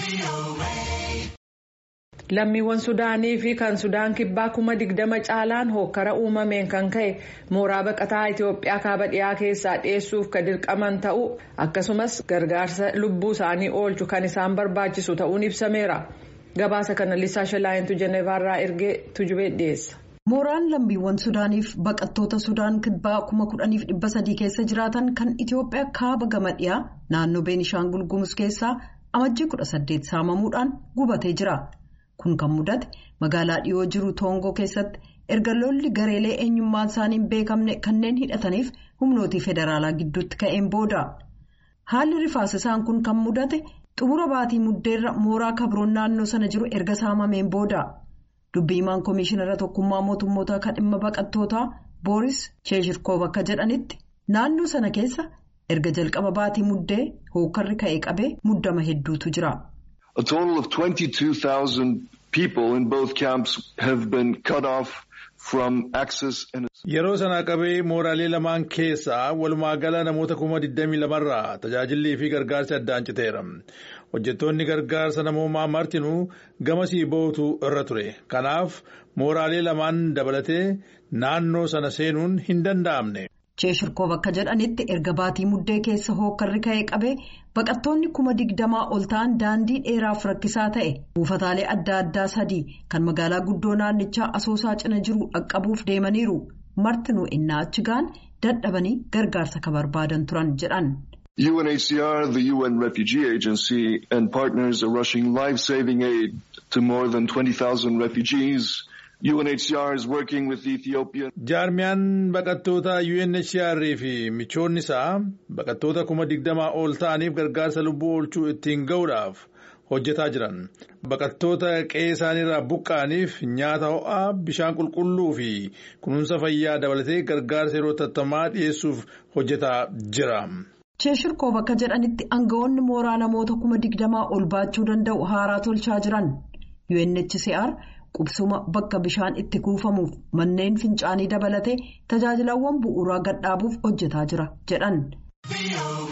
Lammiiwwan Sudaanii fi kan Sudaan kibbaa kuma digdama caalaan hokkara uumameen kan ka'e mooraa baqataa Itoophiyaa kaaba dhiyaa keessaa dhiyeessuuf kan dirqaman ta'uu akkasumas gargaarsa lubbuu isaanii oolchu kan isaan barbaachisu ta'uun ibsameera. Gabaasa kana Lisaa Shalaayintu Jeneevaarraa ergee tujubee dhiyeessa. Mooraan lammiiwwan Sudaaniif baqattoota Sudaan kibbaa kuma kudhaniif dhibba sadii keessa jiraatan kan Itoophiyaa kaaba gama dhiyaa naannoo Beenishaangul Gumuz keessaa amajjii kudha saddeet saamamuudhaan gubatee jira. Kun kan mudate magaalaa dhiyoo jiru Toongoo keessatti erga lolli gareelee eenyummaan isaanii hin beekamne kanneen hidhataniif humnootii federaalaa gidduutti ka'een booda. Haalli rifaasisaan kun kan mudate xumura baatii muddeerra mooraa kabroon naannoo sana jiru erga saamameen booda. Dubbii himaan Komishinara Tokkummaa Mootummootaa kan dhimma baqattootaa Booris Sheeshirkoof akka jedhanitti naannoo sana keessa erga jalqaba baatii muddee hookkarri ka'ee qabee muddama hedduutu jira. A total of 22,000 people in both camps have been cut off from access and. Yeroo sana qabee mooraalee lamaan keessaa walumaa gala namoota kuma 22 irraa tajaajillii fi gargaarsi addaan citeera. Hojjettoonni gargaarsa namoomaa martinuu gamasii bootu irra ture. Kanaaf mooraalee lamaan dabalatee naannoo sana seenuun hin danda'amne. Sheeshirkoof akka jedhanitti erga baatii muddee keessa hookkarri ka'ee qabee baqattoonni kuma digdamaa ol ta'an daandii dheeraaf rakkisaa ta'e buufataalee adda addaa sadii kan magaalaa guddoo naannichaa asoosaa cina jiru dhaqqabuuf deemaniiru martinuu innaa achi ga'an dadhabanii gargaarsa kan barbaadan turan jedhan. UNHCR, the UN Refugee Agency, and partners are rushing life-saving aid to more than 20,000 refugees. UNHCR is working with Ethiopia. Jaarmiyaan baqattoota UNHCR fi michoonni isaa baqattoota kuma digdamaa ol ta'aniif gargaarsa lubbuu oolchuu ittiin ga'uudhaaf hojjetaa jiran. Baqattoota qe'ee isaaniirraa buqqa'aniif nyaata ho'aa, bishaan qulqulluu fi kunuunsa fayyaa dabalatee gargaarsa yeroo tattamaa dhiyeessuuf hojjetaa jira. Sheeshirkoof akka jedhanitti aangawoonni mooraa namoota kuma digdamaa ol baachuu danda'u haaraa tolchaa jiran. UNHCR qubsuma bakka bishaan itti kuufamuuf manneen fincaanii dabalatee tajaajilawwan bu'uuraa gadhaabuuf hojjetaa jira jedhan.